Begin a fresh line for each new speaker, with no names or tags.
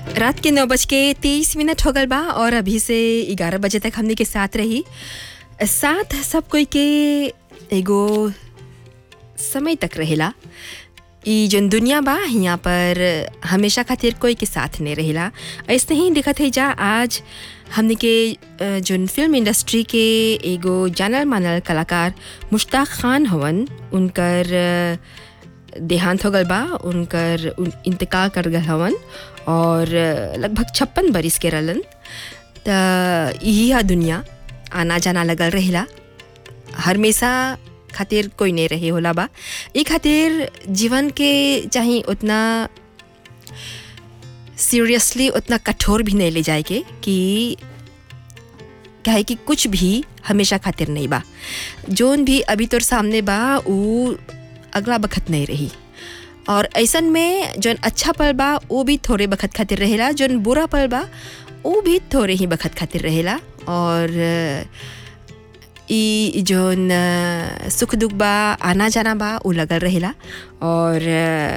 रात के नौ बज के तेईस मिनट हो गल बा और अभी से ग्यारह बजे तक हमने के साथ रही साथ सब कोई के एगो समय तक रहेला ई जन दुनिया बा यहाँ पर हमेशा खातिर कोई के साथ नहीं रहेला ऐसे ही दिखत है जा आज हमने के अ, जोन फिल्म इंडस्ट्री के एगो जानल मानल कलाकार मुश्ताक खान हवन उनकर अ, देहांत हो गल बा उनकर उन, इंतकाल कर गल हवन और अ, लगभग छप्पन बरिस के रहलन त यही है दुनिया आना जाना लगल रहेला हमेशा खातिर कोई नहीं रहे होला बा ई खातिर जीवन के चाहे उतना सीरियसली उतना कठोर भी नहीं ले जाए के कि कहे कि कुछ भी हमेशा खातिर नहीं बा जोन भी अभी तोर सामने बा ऊ अगला बखत नहीं रही और ऐसन में जोन अच्छा पल बा वो भी थोड़े बखत खातिर रहेला जोन बुरा पल बा वो भी थोड़े ही बखत खातिर रहेला और अ, ई जोन अ, सुख दुख बा आना जाना बा उ लगल रहेला और अ,